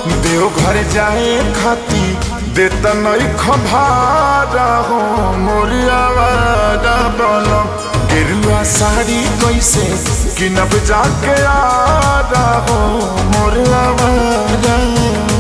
देवघर जाए खाती देता नहीं खभारा हो मोरिया वाला बलम गेरुआ साड़ी कैसे किनब जाके आ रहा हो मोरिया वाला